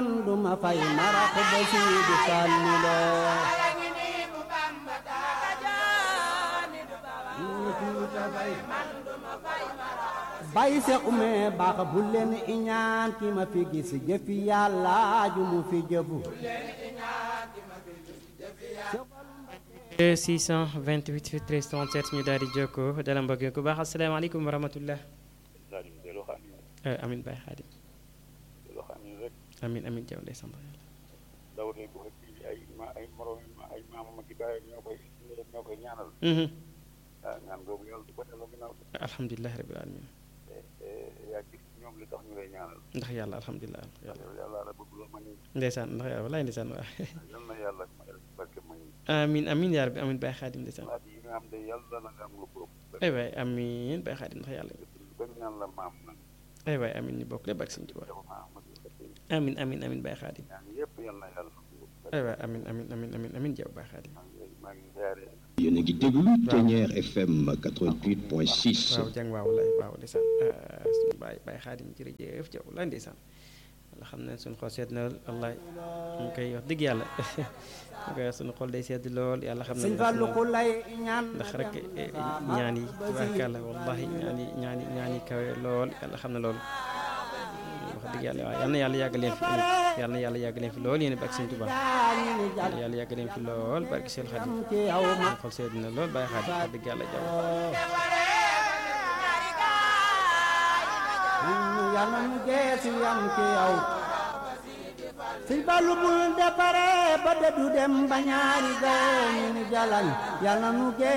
man duma fay marax ba Sidi Fallilo bay se ume baax bu leen iñaan ki ma fi gis jëfi yàlla ju mu fi jëfu 628 13 37 ñu daal di jokkoo dala mbokk ku baax asalaamaaleykum wa rahmatullah amin Baye Xaadim amin amin jaw ndey sant yàlla dawde ko hakkiiji ay ma ay morom ay maamama ki baye ñoo koy ñoo koy ñaanal ah ñaan googu yàlla du ko delloo ginnaaw alhamdulilahi rabbil alamin yaa gis ñoom li tax ñu lay ñaanal ndax yàlla alhamdulilah yàlla yàlla la bëgg loo ma ñu ndeysaan ndax yàlla walaay ndeysaan waa yal na yàlla ma barke ma ñu amin amin yaa rabbi amin Baye Xaadim ndeysaan laaj yi nga xam ne yàlla na nga am lu ko ay waay amin Baye Xaadim ndax yàlla bañ naan la maam nag ay waay amin ñu bokk lépp ak Sëñ Tuubaa dafa ma amadu amin amin amin Baye Xaadim ñaan yëpp yal na yàlla ay waay amin amin amin amin amin jaw Baye Xaadim maa ngi maa ngi ziare yéen a ngi déglu Ténière FM 88.6 waaw jàng waaw lay waaw ndeysaan suñu baay baay xaadim jërëjëf jaw la ndeysaan walla xam ne suñu xol sedd na wallaay ñu koy wax dëgg yàlla ñu koy wax suñu xol day sedd lool yàlla xam sëñ ne Fallu ku lay ñaan ndax rek ñaan yi tubaarkàlla wallahi ñaan yi ñaan yi ñaan yi kawe lool yàlla xam ne loolu wax dëgg yàlla waaw yal na yàlla yàgg leen fi yal na yàlla yàgg leen fi lool yéen barke sëñ Tuubaa yal na yàlla yàgg leen fi lool barke seen xadim ci yow ma suñu xol sedd na lool baay xaadim wax dëgg yàlla jaw yàlla nu geesu yam ci yow sëñ Fallu bul defare ba dëddu dem ba ñaari gaye ñu ni jalañ yàlla nu geesu